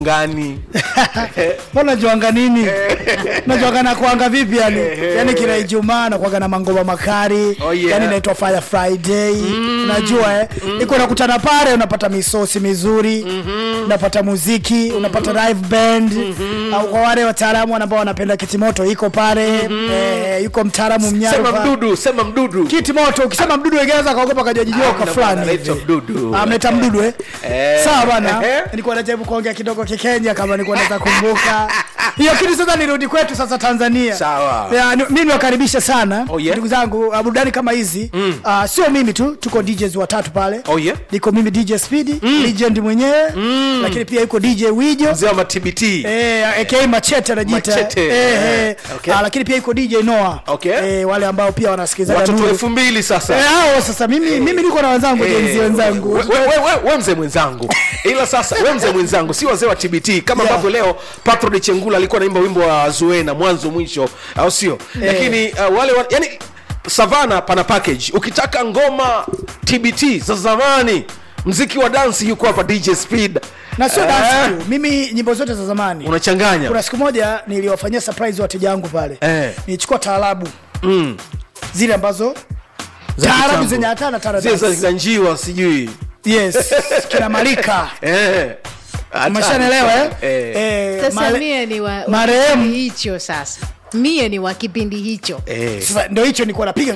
ngani mbona juanga nini najuanga na kuanga vipi yani yani kila ijumaa nakuanga na mangoma makari Oh, yeah. yani inaitwa fire friday unajua eh iko nakutana pale unapata misosi mizuri unapata muziki unapata live band au kwa wale wataalamu ambao wanapenda kitimoto iko pale eh, yuko mtaalamu mnyaro sema pale. mdudu sema mdudu kitimoto ukisema mdudu egeza kaogopa kajajijoka Ah, una- fulani anaitwa hivi. mdudu. Ah, mnaita mdudu eh? Eh. sawa bana Eh. nilikuwa najaribu kuongea kidogo kikenya kama nilikuwa naweza kumbuka hiyo kitu sasa nirudi kwetu sasa tanzania Sawa. Ya, ni- mimi niwakaribisha sana Oh, yeah. ndugu zangu uh, burudani kama hizi uh, sio mimi tu tuko djs watatu pale Oh, yeah. niko mimi dj speed legend mwenyewe lakini pia yuko dj wijo mzee wa matbt Eh, aka machete anajiita Machete. eh, eh. Okay. Ah, lakini pia yuko dj noah Okay. eh, wale ambao pia wanasikiliza watoto elfu mbili sasa Eh, hao sasa mimi mimi niko na wenzangu Eh, jenzi wenzangu we- we- we- we- we mzee mwenzangu ila sasa we mzee mwenzangu si wazee wa tbt kama Yeah. ambavyo leo patrod chengula alikuwa naimba wimbo wa zuena mwanzo mwisho au sio lakini uh, wale wa, yani savana pana package ukitaka ngoma tbt za zamani mziki wa dansi yuko hapa dj speed na sio Eh, dance tu mimi nyimbo zote za zamani unachanganya kuna siku moja niliwafanyia surprise wateja wangu pale Eh. nilichukua taarabu Mm. zile ambazo Za taarabu kitambo. zenye hatana zile za taarabu za njiwa sijui yes kina malika Eh. Hatari umeshanelewa eh? sana. Eh. Eh, sasa male- mie ni wa, wa marehemu- kipindi hicho sasa mie ni wa kipindi hicho Eh. sasa ndio hicho nilikuwa napiga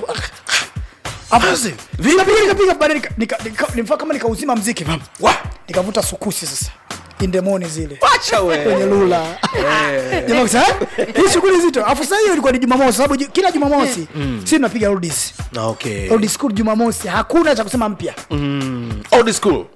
Afu, nikapiga nikapiga baadaye nika- nika- nika- nimfaa kama nikauzima mziki mama Wa- nikavuta sukusi sasa indemoni zile wacha kwenye we lula jamaa kusema "Eh, hii shughuli nzito afu sasa hiyo ilikuwa ni jumamosi sababu ju- kila jumamosi si tunapiga oldies okay. old school jumamosi hakuna cha kusema mpya old school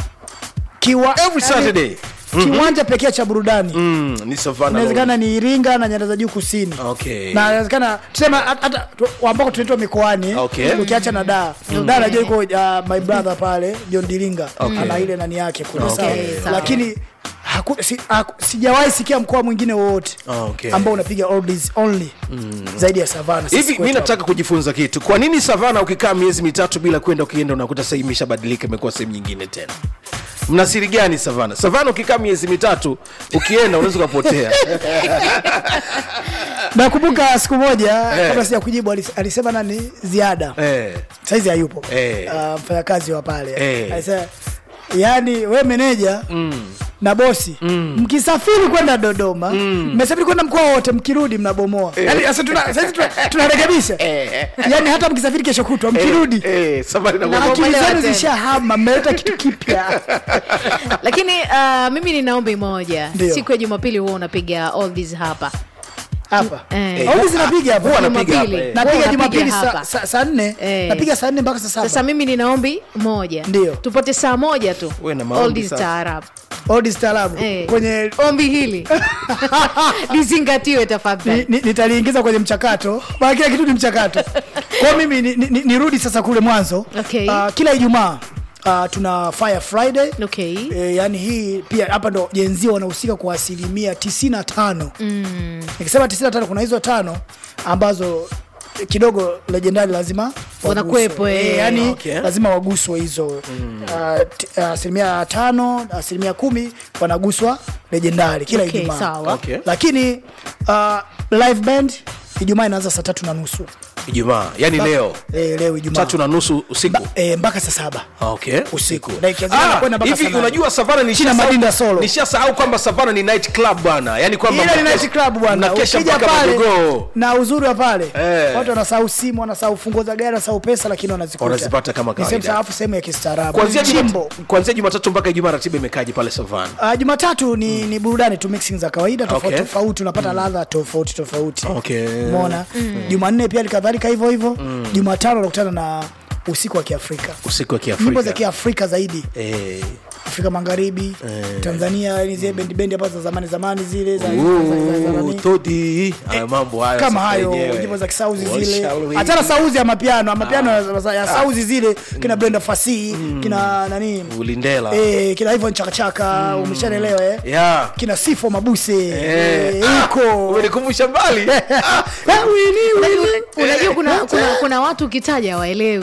Kiwa, every Saturday. kiwanja pekee cha burudani mm, ni savana inawezekana ni iringa na nyanda za juu kusini Okay. na inawezekana tusema hat- hata tu- ambako tunaitwa mikoani Okay. ukiacha na daa daa najua iko uh, my brother pale john diringa Okay. ana ile nani yake kule Okay, sawa sawa. lakini haku, si, haku, sijawahi sikia mkoa mwingine wowote Okay. ambao unapiga oldies only zaidi ya savana hivi mi nataka kujifunza kitu kwa nini savana ukikaa miezi mitatu bila kwenda ukienda unakuta sasa imeshabadilika imekuwa sehemu nyingine tena mna siri gani savana savana ukikaa miezi mitatu ukienda unaweza ukapotea nakumbuka siku moja Eh. kabla sija kujibu alis- alisema nani ziada eh. saizi hayupo Eh. Ah, mfanyakazi wa pale Eh. alisema yani we meneja na bosi mkisafiri kwenda dodoma mmesafiri kwenda mkoa wote mkirudi mnabomoa yani sasa tuna- saizi tuna- tunarekebisha yani hata mkisafiri kesho kutwa mkirudi eh, safari na inakuwa- akili Mnabomolewa zenu tena. zishahama mmeleta kitu kipya lakini uh, mimi nina ombi moja Ndio. siku ya jumapili huwa unapiga all these hapa hapa Eh. Au zinapiga hapa Huwa napiga hapa, Jumapili. eh. napiga Huwa jumapili unapiga saa hapa. sa, saa nne Eh. napiga saa nne mpaka saa sasa saba mimi nina ombi moja Ndio. tupate saa moja tu Uwe na maombi all these sasa. taarab odi staarabu Eh. kwenye ombi hili lizingatiwe ni- tafadhali ni- nitaliingiza kwenye mchakato maana kila kitu ni mchakato kwao mimi ni- ni- ni- nirudi sasa kule mwanzo Okay. Ah, kila ijumaa uh, tuna fire friday okay E, yani hii pia hapa ndo jenzia wanahusika kwa asilimia 95 mm. nikisema 95 kuna hizo tano ambazo kidogo legendari lazima waguswe. Wanakuwepo, eh. Eh, yani Okay. lazima waguswe hizo Ah, t- ah, asilimia tano asilimia kumi wanaguswa legendari kila Okay, ijumaa sawa. Okay. lakini uh, live band ijumaa inaanza saa tatu na nusu ijumaa yani leo e, leo ijumaa tatu na nusu usiku e, mpaka saa saba okay usiku na ikianzia Ah, kwenda mpaka saa hivi nane. unajua savana ni China Madinda solo. nishasahau kwamba savana ni night club bwana yani kwamba ile ni mnakesha- night club bwana mnakesha ukija mpaka pale majogoo na uzuri wa pale Eh. watu wanasahau simu wanasahau funguo za gari wanasahau pesa lakini wanazikuta Wanazipata kama Ni sehemu kawaida. saafu sehemu ya kistaarabu kuanzia chimbo Juma- kuanzia jumatatu mpaka ijumaa ratiba imekaji pale savana Uh, jumatatu ni, ni burudani tu mixing za kawaida tofauti Okay. tofauti unapata ladha tofauti tofauti Okay. umeona jumanne pia likadhalika hivyo hivyo jumatano unakutana na usiku wa kiafrika usiku wa nyimbo za kiafrika kiafrika zaidi Eh. afrika magharibi tanzania yani zile bendi bendi ambazo za zamani zamani zile za, za, za, za, za, Ooh, nani. todi haya mambo hayo kama sasa hayo yenyewe. nyimbo za kisauzi What zile shall we hachana do? sauzi ya mapiano mapiano ya- ya sauzi zile kina brenda fasihi kina nani ulindela eh, kina hivyo nchakachaka umeshanelewa eh? yeah. kina sifo mabuse Eh. eh, iko umenikumbusha mbali Eh, Winnie, Winnie. unajua kuna, kuna, kuna watu ukitaja waelewi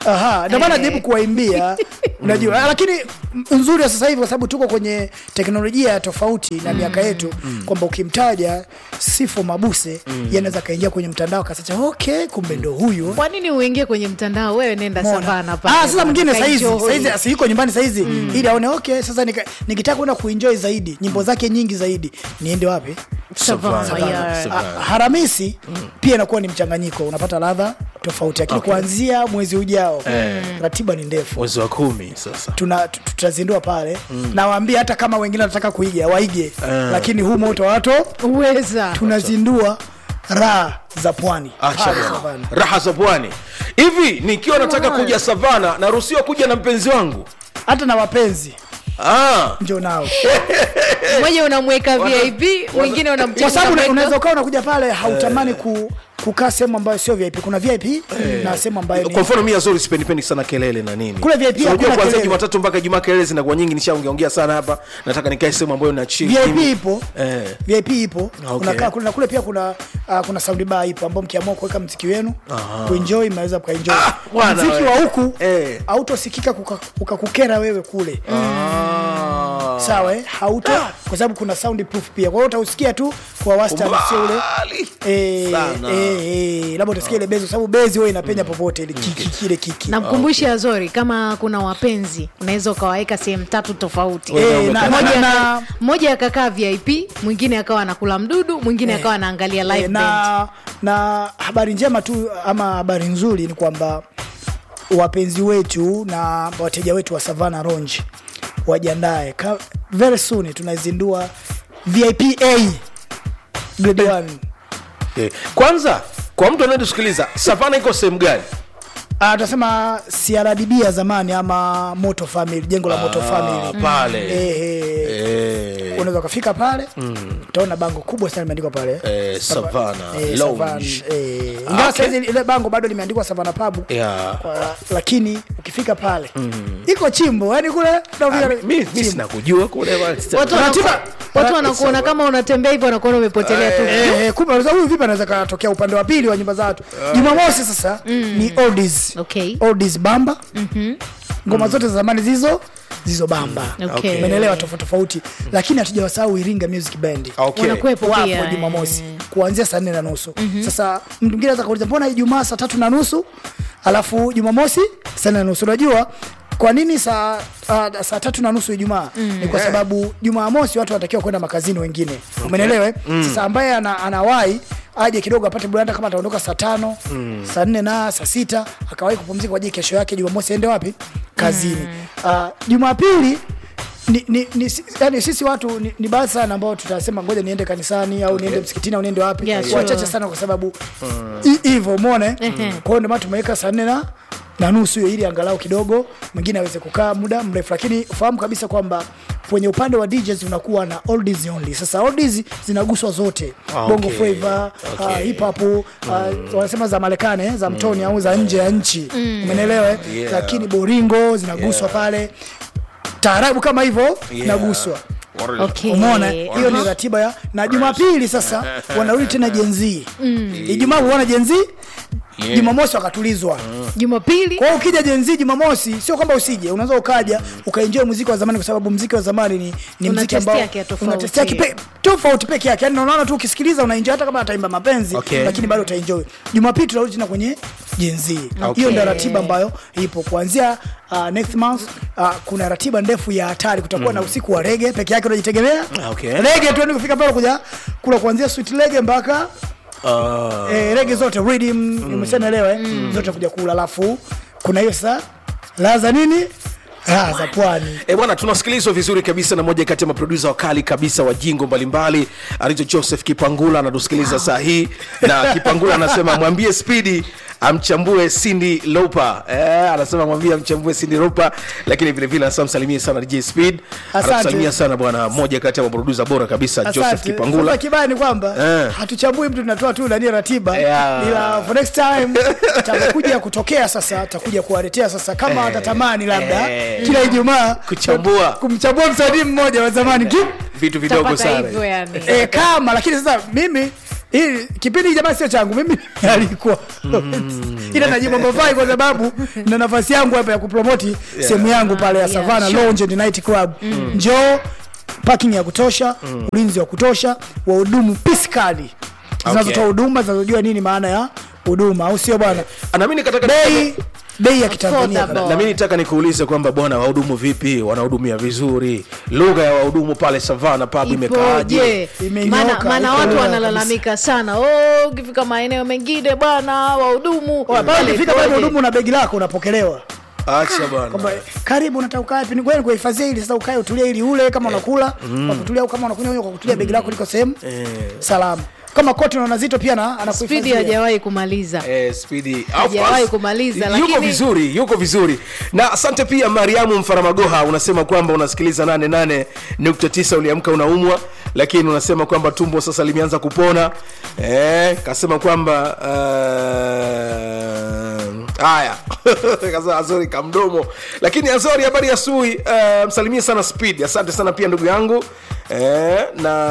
Aha, ndio maana Eh. najaribu kuwaimbia unajua lakini m- nzuri wa sasa hivi kwa sababu tuko kwenye teknolojia tofauti na miaka yetu kwamba ukimtaja Sifo Mabuse yeye anaweza kaingia kwenye mtandao akasacha okay kumbe ndo huyu kwa nini uingie kwenye mtandao wewe nenda Umeona? savana pale Ah, sasa mwingine saizi Ukaenjoy. saizi asiyuko nyumbani saizi ili aone okay sasa nika- nikitaka kwenda kuenjoy zaidi nyimbo zake nyingi zaidi niende wapi Savana, Savana. yeah. Savana. Ah, Haramisi pia inakuwa ni mchanganyiko unapata ladha tofauti lakini kuanzia mwezi ujao ratiba ni ndefu mwezi wa kumi sasa tuna tu- tutazindua pale nawaambia hata kama wengine wanataka kuiga waige lakini huu moto wato uweza tunazindua raha za pwani acha Pale bwana. Savana. raha za pwani hivi nikiwa nataka kuja savana naruhusiwa kuja na mpenzi wangu hata na wapenzi ah. njo nao mmoja unamweka vip mwingine kwa unamcheza sababu una- mwendo. unaweza ukawa unakuja pale hautamani ku, kukaa sehemu ambayo sio vip kuna vip na sehemu ambayo ni kwa mfano mi azori sipendipendi sana kelele na nini Kule VIP So, unajua hakuna kuanzia kelele. jumatatu mpaka jumaa kelele zinakuwa nyingi nishaongeongea sana hapa nataka nikae sehemu ambayo na chill vip kimya. ipo Eh. vip ipo Okay. unakaa kule na kule pia kuna uh, kuna sound bar ipo ambao mkiamua kuweka mziki wenu kuenjoy mnaweza mkaenjoy Ah, bwana mziki we. wa huku Eh. hautosikika kuka- ukakukera wewe kule Ah. sawa eh? hauto kwa sababu kuna sound proof pia kwa hiyo utausikia tu kwa wastani sio ule Mbali. Eh, Sana. eh, eh, labda utasikia ile bezi kwa sababu bezi huwa inapenya popote ile kiki kile kiki namkumbushe azori kama kuna wapenzi unaweza ukawaweka sehemu tatu tofauti Eh, na- Mmoja na- na- aka- mmoja akakaa vip mwingine akawa anakula mdudu mwingine akawa anaangalia live Eh, band. na, na habari njema tu ama habari nzuri ni kwamba wapenzi wetu na wateja wetu wa Savana Lounge wajiandae Ka- very soon tunazindua VIP A grade 1 Eh, kwanza kwa mtu anayetusikiliza savana iko sehemu gani Ah, tunasema CRDB ya zamani ama Moto Family, jengo la Moto Ah, Family. pale Eh, eh, Eh, unaweza ukafika pale utaona bango kubwa sana limeandikwa pale Eh, Savana eh, Lounge. Savana, eh. ingawa Okay. saizi ile bango bado limeandikwa Savana Pub yeah. Kwa- lakini ukifika pale iko chimbo yani kule Ah, unafika mi- mi chimbo. sina kujua kule bwana. watu Ratiba- wanaku- watu wanakuona kama unatembea hivyo wanakuona umepotelea tu Eh, eh, kumbe unaweza- huyu vipi anaweza katokea upande wa pili wa nyumba za watu jumamosi sasa ni oldies okay oldies bamba ngoma zote za zamani zizo zizo bamba Okay. umeelewa tofauti tofauti lakini hatujawasahau iringa music band Okay. Wanakuwepo wapo pia, jumamosi kuanzia saa nne na nusu sasa mtu mwingine anaweza kuuliza mbona ijumaa saa tatu na nusu alafu jumamosi saa nne na nusu unajua kwa nini saa uh, saa tatu na nusu ijumaa ni kwa sababu jumamosi watu wanatakiwa kwenda makazini wengine umenelewa eh? sasa ambaye ana, anawahi aje kidogo apate buranda kama ataondoka saa tano saa nne na saa sita akawahi kupumzika kwa ajili kesho yake jumamosi aende wapi kazini Ah, jumapili ni, ni, ni, si- yani sisi watu ni, ni baadhi sana ambao tutasema ngoja niende kanisani au niende msikitini au niende wapi Yeah, sure. wachache sana kwa sababu hi- hivyo umeona eh? kwa hiyo ndio maana tumeweka saa nne na na nusu hiyo ili angalau kidogo mwingine aweze kukaa muda mrefu lakini fahamu kabisa kwamba kwenye upande wa DJs unakuwa na oldies only sasa oldies zinaguswa zote Ah, bongo okay. flava Okay. uh, hip hop uh, wanasema za Marekani eh, za mtoni au za nje ya nchi umeelewa eh? Yeah. lakini boringo zinaguswa pale taarabu kama hivyo Yeah. inaguswa okay umeona hiyo ni ratiba ya na jumapili sasa wanarudi tena jenzii ijumaa kuona jenzii Yeah. jumamosi wakatulizwa jumapili kwa hiyo ukija jenzii jumamosi sio kwamba usije unaweza ukaja ukaenjoy muziki wa zamani kwa sababu muziki wa zamani ni, ni Una muziki testi ambao yake ya tofauti. una testi yake pe- tofauti peke yake yani unaona tu ukisikiliza unaenjoy hata kama ataimba mapenzi Okay. lakini bado utaenjoy jumapili tunarudi tena kwenye jenzii Okay. hiyo ndio ratiba ambayo ipo kuanzia uh, next month uh, kuna ratiba ndefu ya hatari kutakuwa na usiku wa rege peke yake unajitegemea Okay. rege tuende kufika pale kuja kula kuanzia sweet rege mpaka Ah. eh, rege zote rhythm umeshaelewa eh? zote kuja kula alafu kuna hiyo sasa laza nini raha za pwani E bwana, tunasikilizwa vizuri kabisa na moja kati ya maprodusa wakali kabisa wa jingo mbalimbali anaitwa Joseph Kipangula, anatusikiliza saa hii na Kipangula anasema mwambie Spidi amchambue Cindy Lopa. Eh, anasema mwambie amchambue Cindy Lopa, lakini vile vile anasema msalimie sana DJ Speed. Asante. Anakusalimia sana bwana, moja kati ya maprodusa bora kabisa Joseph Asante. Kipangula. Sasa kibaya ni kwamba Eh. hatuchambui mtu tunatoa tu nani ratiba Yeah. ila for next time takuja kutokea sasa takuja kuwaletea sasa kama Eh. watatamani labda Eh. kila Ijumaa Kuchambua. kumchambua msanii mmoja wa zamani Ki- Vitu vidogo Utapata sana. hivyo yani e, kama lakini sasa mimi hii kipindi jamaa sio changu mimi alikuwa ila najibu mbofai kwa sababu na nafasi yangu hapa ya kupromoti sehemu yangu pale ya yeah, Savana sure. Lounge and Night Club njoo parking ya kutosha ulinzi wa kutosha wahudumu piskali zinazotoa huduma zinazojua nini maana ya huduma au sio bwana na mimi nikataka bei bei ya kitanzania Affordable. na mimi nitaka nikuulize kwamba bwana wahudumu vipi wanahudumia vizuri lugha ya wahudumu pale savana pub imekaaje ipoje Imenyoka, maana maana iko watu bora wanalalamika sana oh, ukifika maeneo mengine bwana wahudumu pale pale ukifika pale ikoje? hudumu na begi lako unapokelewa acha kwamba bwana karibu unataka ukae wapi? Ni kweli kuhifadhia ili sasa ukae utulie ili ule kama unakula kwa kutulia au kama unakunywa kwa kutulia begi lako liko sehemu salama kama koti unaona zito pia na spidi anakuhifadhia hajawahi kumaliza Eh, Speedy. Of Hajawahi course. kumaliza, yuko lakini- vizuri yuko vizuri na asante pia mariamu mfaramagoha unasema kwamba unasikiliza 88.9 uliamka unaumwa lakini unasema kwamba tumbo sasa limeanza kupona eh, kasema kwamba uh, haya Kasema azori kamdomo lakini azori habari ya sui uh, msalimie sana speed asante sana pia ndugu yangu eh,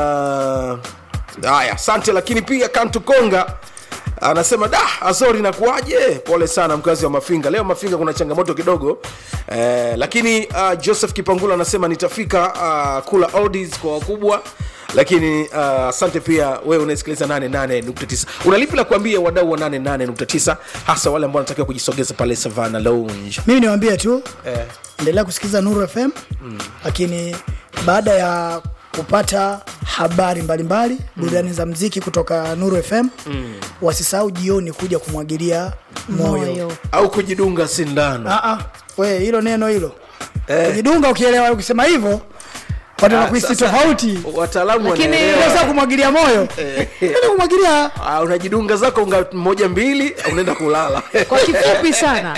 na haya asante lakini pia kantukonga anasema da azori nakuaje pole sana mkazi wa mafinga leo mafinga kuna changamoto kidogo eh, lakini uh, joseph kipangula anasema nitafika uh, kula oldies kwa wakubwa lakini uh, asante pia wewe unaesikiliza 88.9 unalipi la kuambia wadau wa 88.9 hasa wale ambao wanatakiwa kujisogeza pale savana lounge mimi niwaambie tu eh, endelea kusikiliza Nuru FM lakini baada ya kupata habari mbalimbali burudani za mziki kutoka Nuru FM wasisahau jioni kuja kumwagilia moyo, moyo au kujidunga sindano Ah, ah, we hilo neno hilo Eh. kujidunga ukielewa ukisema hivyo watu Ah, wanakuhisi sasa, tofauti wataalamu Lakini- wanaelewa. sasa kumwagilia moyo Neno kumwagilia Ah, unajidunga zako unga moja mbili unaenda kulala kwa kifupi sana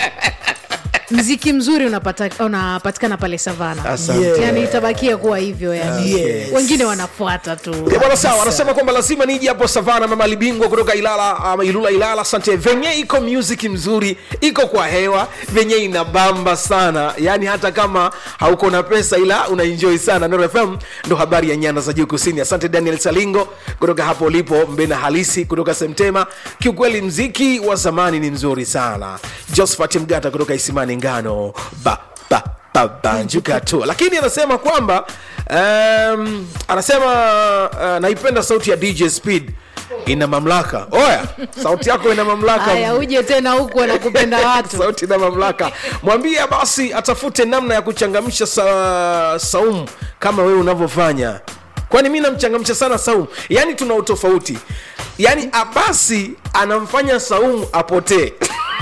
mziki mzuri unapata, unapatikana pale savana Asante. Yeah. yani itabakia kuwa hivyo yani Yes. wengine wanafuata tu Eh, bwana sawa anasema kwamba lazima nije hapo savana mama libingwa kutoka ilala ama ilula ilala asante venye iko music mzuri iko kwa hewa venye inabamba sana yaani hata kama hauko na pesa ila unaenjoy sana Nuru fm ndo habari ya nyanda za juu kusini asante daniel salingo kutoka hapo ulipo mbena halisi kutoka semtema kiukweli mziki wa zamani ni mzuri sana josephat mgata kutoka isimani ngano ba ba babanjuka tu lakini anasema kwamba um, anasema uh, naipenda sauti ya dj speed ina mamlaka oya sauti yako ina mamlaka haya uje tena huku wanakupenda watu sauti na mamlaka mwambie basi atafute namna ya kuchangamsha sa, saumu kama wewe unavyofanya kwani mi namchangamsha sana saumu yaani tuna utofauti yaani abasi anamfanya saumu apotee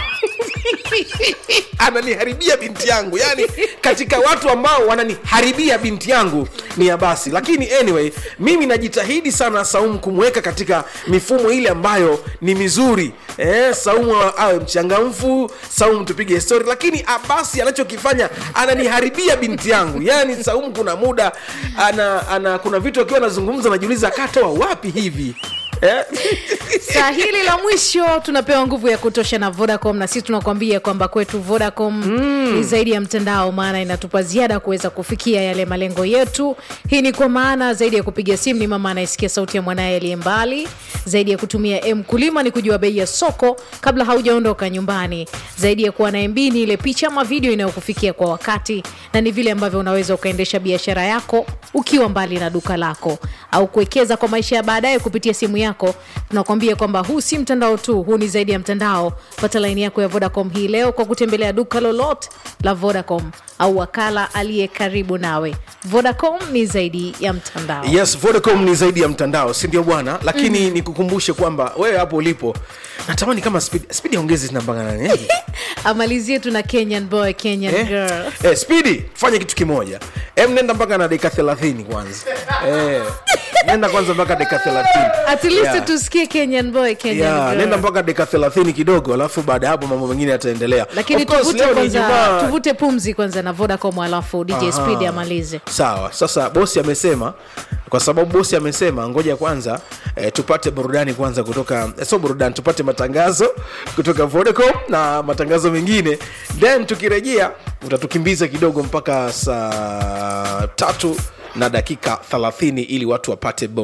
ananiharibia binti yangu yani katika watu ambao wananiharibia binti yangu ni abasi lakini anyway mimi najitahidi sana saumu kumweka katika mifumo ile ambayo ni mizuri eh, saumu awe mchangamfu saumu tupige story lakini abasi anachokifanya ananiharibia binti yangu yani saumu kuna muda ana, ana kuna vitu akiwa anazungumza najiuliza akatoa wapi hivi eh? saa hili la mwisho tunapewa nguvu ya kutosha na vodacom na sisi tunakwambia kwamba kwetu vodacom mm. ni zaidi ya mtandao maana inatupa ziada kuweza kufikia yale malengo yetu hii ni kwa maana zaidi ya kupiga simu ni mama anayesikia sauti ya mwanaye aliye mbali zaidi ya kutumia m kulima ni kujua bei ya soko kabla haujaondoka nyumbani zaidi ya kuwa na mb ni ile picha ama video inayokufikia kwa wakati na ni vile ambavyo unaweza ukaendesha biashara yako ukiwa mbali na duka lako au kuwekeza kwa maisha ya baadaye kupitia simu yako tunakwambia kwamba huu si mtandao tu huu ni zaidi ya mtandao pata laini yako ya vodacom hii leo kwa kutembelea duka lolote la vodacom au wakala aliye karibu nawe vodacom ni zaidi ya mtandao yes vodacom ni zaidi ya mtandao si ndio bwana lakini mm. nikukumbushe kwamba wewe hapo ulipo natamani kama speed, speed aongezi zinambangana nini amalizie tu na kenyan boy kenyan eh? girl eh, spidi fanya kitu kimoja em nenda mpaka na dakika thelathini kwanza eh, nenda kwanza mpaka dakika thelathini at least Yeah. tusikie kenyan boy kenyan Yeah, girl nenda mpaka dakika thelathini kidogo alafu baada ya hapo mambo mengine yataendelea lakini Of course, tuvute leo ni kwanza Ijumaa. tuvute pumzi kwanza na vodacom alafu dj Aha. speed amalize sawa sasa bosi amesema kwa sababu bosi amesema ngoja kwanza eh, tupate burudani kwanza kutoka eh, sio burudani tupate matangazo kutoka vodacom na matangazo mengine then tukirejea utatukimbiza kidogo mpaka saa tatu na dakika 30 ili watu wapate